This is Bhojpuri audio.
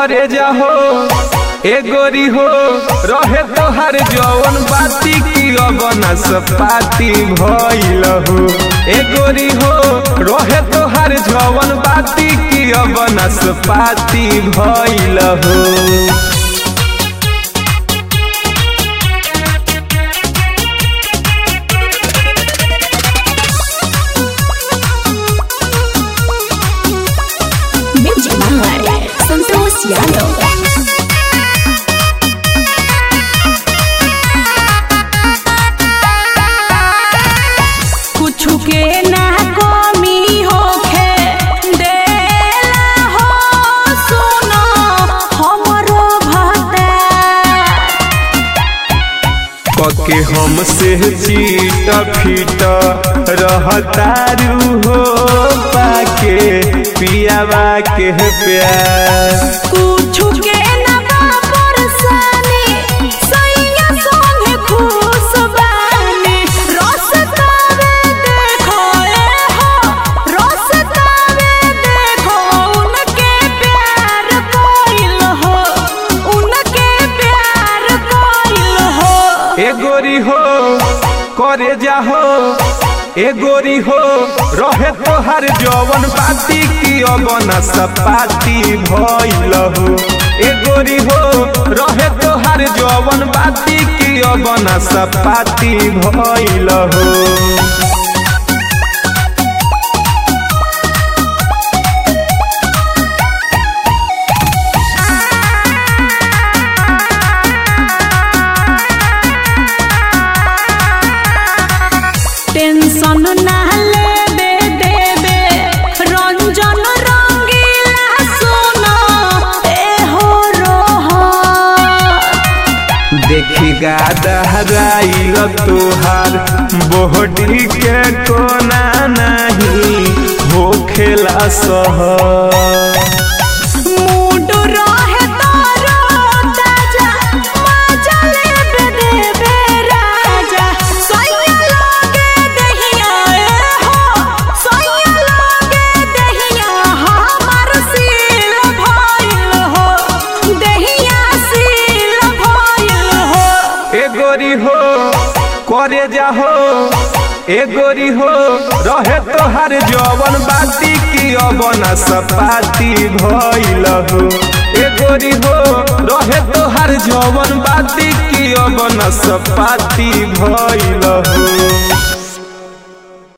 करे जाहो ए गोरी हो रहे तोहर जवन बाती की अबना सपाती भइल हो ए गोरी हो रहे तोहर जवन बाती की अबना सपाती भइल हो Music by Santos Yano. कुछु के ना कमी होखे देला हो सुनो हमरो भता पके हमसे चीट फीट रहतारू हो पाके पियावा के प्यार कुछु के ना परेशानी सैया संगे खुश बानी रस तावे देखो ए हो रस तावे देखो उनके प्यार कोइल हो उनके प्यार कोइल हो ए गोरी हो करे जाहो ए गोरी हो रहे तोहर जवन बाती की अबना सपाती भइल हो ए गोरी हो रहे तोहर जवन बाती की अबना सपाती भइल हो टेंशन ना लेबे देबे रंजन रंगीला सुनो ए हो रोहो देखी गादहराइल तोहार बोहडी के कोना नहीं हो खेला सह मूड रहे तारो ताजा मजा लेबे देबे राजा सोया लागे दहिया ए हो सोया लागे दहिया हमार सील भइल हो दहिया सील भइल हो ए गोरी हो करे जाहो ए गोरी हो रहे तोहार जवन बाती की अबना सपाती भइल हो ए गोरी हो रहे तोहार जवन बाती की अबना सपाती भइल हो